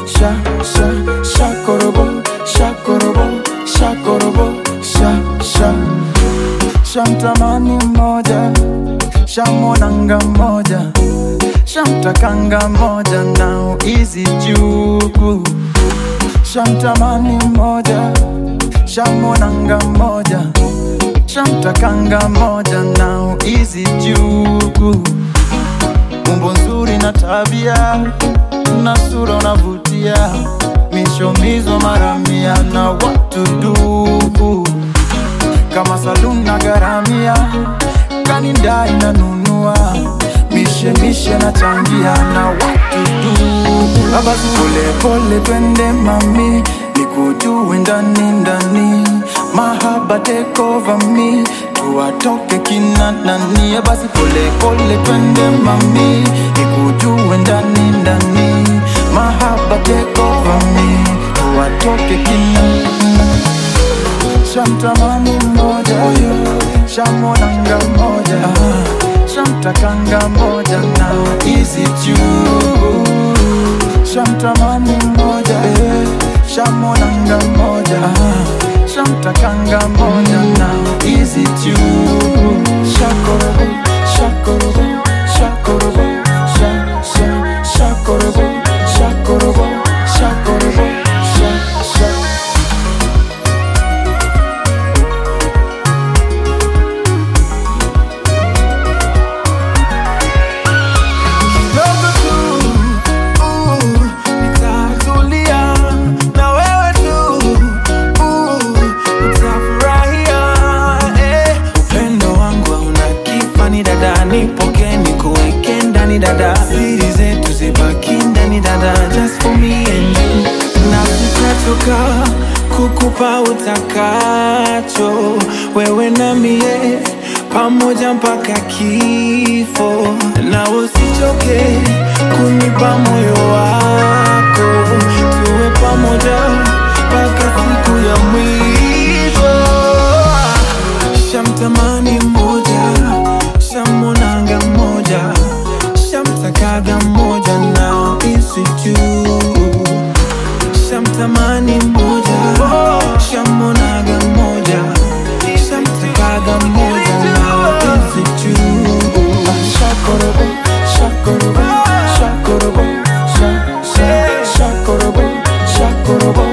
sha sha shakorobo shakorobo shakorobo sha sha shamtamani mmoja shamwonanga mmoja shamtakanga mmoja nao izi juku shamtamani mmoja shamwonanga mmoja shamtakanga mmoja nao izi juku umbo nzuri na tabia na sura unavutia mishomizo maramia na watu duku kama saluni na garamia kanindai nanunua mishemishe na changia na watu duku abasi polepole twende mami nikujue ndani ndani mahaba take over me tuwatoke kina nani basi polepole twende mami nikujue ndani ndani mahaba take over me tuwatoke kina shamtamani mmoja shamwonanga mmoja shamtakanga mmoja na izi juu shamtamani mmoja shamwonanga mmoja shamtakanga mmoja na izi juu shakorobo shakorobo shakorobo sha sha shakorobo shakorobo shakorobo sha sha kidogo tu uh, nitatulia na wewe tu uh, utafurahia eh. upendo wangu hauna kifani dada nipoke nikuweke ndani dada siri zetu zibaki ndani dada just for me and you na sitatoka kukupa utakacho wewe na mie pamoja mpaka kifo na usichoke kunipa moyo wako tuwe pamoja mpaka siku ya mwisho shamtamani mmoja shamwonanga mmoja shamtakaga mmoja na isi juu shamtamani mmoja shamwonaga mmoja shamtakaga mmoja na isi juu shakorobo shakorobo shakorobo sha sha shakorobo shakorobo